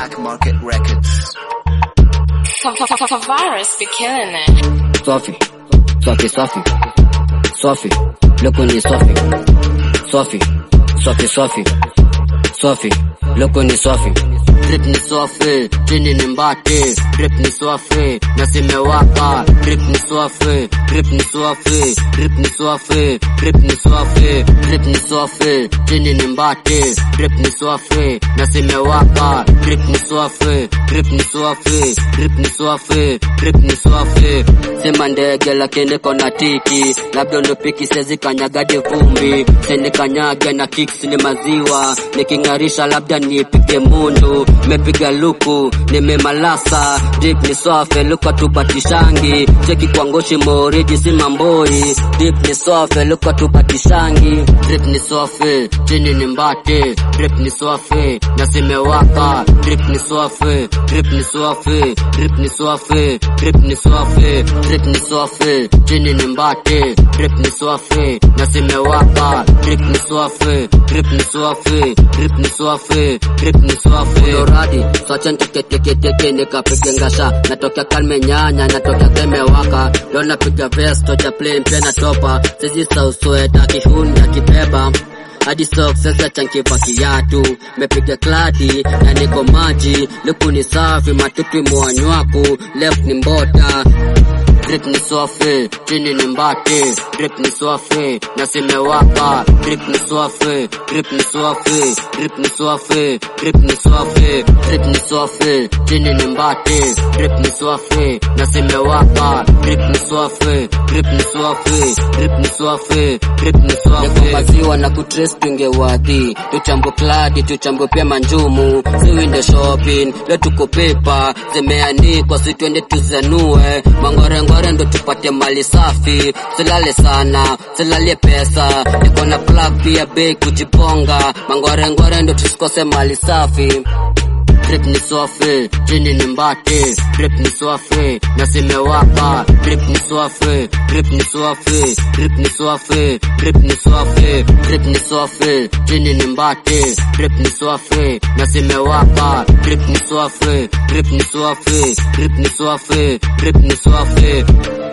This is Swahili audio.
Black Market Records. Virus be killing it. Sophie, Sophie, Sophie, Sophie, look on you, Sophie, Sophie, Sophie, Sophie, Sophie, look on you, Sophie. Drip ni Sophie, chini ni mbate, drip ni Sophie, na simewaka, drip ni Sophie, drip ni Sophie, drip ni Sophie, drip ni Sophie, drip ni Sophie, chini ni mbate, drip ni Sophie, na simewaka, drip ni Sophie, drip ni Sophie, drip ni Sophie, drip ni Sophie. Sema ndege lakini kona tiki, labda unipiki sezi kanyagadi vumbi, sini kanyage na kicks ni maziwa, niking'arisha labda nipige mundu, mepiga luku, nimemalasa, drip ni swafe, luka tupatishangi, cheki kwa ngoshi moriji si mamboi, drip ni swafe, luka tupatishangi, drip ni swafe, chini ni mbate, drip ni swafe, na simewaka, drip ni swafe, drip ni swafe, drip ni swafe, drip ni swafe, drip ni swafe, chini ni mbate, drip ni swafe, na simewaka, drip ni swafe, drip ni swafe, drip ni swafe, drip ni swafe. Doradi, swacha nteketeke nikapige ngasha, natokea kalme nyanya, natokea kemewaka, leo napiga vest, tocha plain pia natopa, sisi sausweta kihuni akibeba hadi socks sasa chankipa kiatu mepiga kladi na niko maji luku ni safi matutu mwanywaku left ni mbota drip ni swafe chini ni mbate drip ni swafe na simewaka drip ni swafe drip ni swafe drip ni swafe drip ni swafe drip ni swafe chini ni mbate drip ni swafe na simewaka drip ni swafe drip ni swafe drip ni swafe drip ni swafe maziwa na kutres tungewadhi tuchambo kladi tuchambo pia manjumu siwinde shopping leo tuko pepa zimeanikwa si twende tuzanue mangorengore ndo tupate mali safi silale sana silalie pesa niko na plug pia bei kujiponga mangorengore ndo tusikose mali safi drip ni swafe chini ni mbate drip ni swafe na simewaka drip ni swafe drip ni swafe drip ni swafe drip ni swafe drip ni swafe chini ni mbate drip ni swafe na simewaka drip ni swafe drip ni swafe drip ni swafe drip ni swafe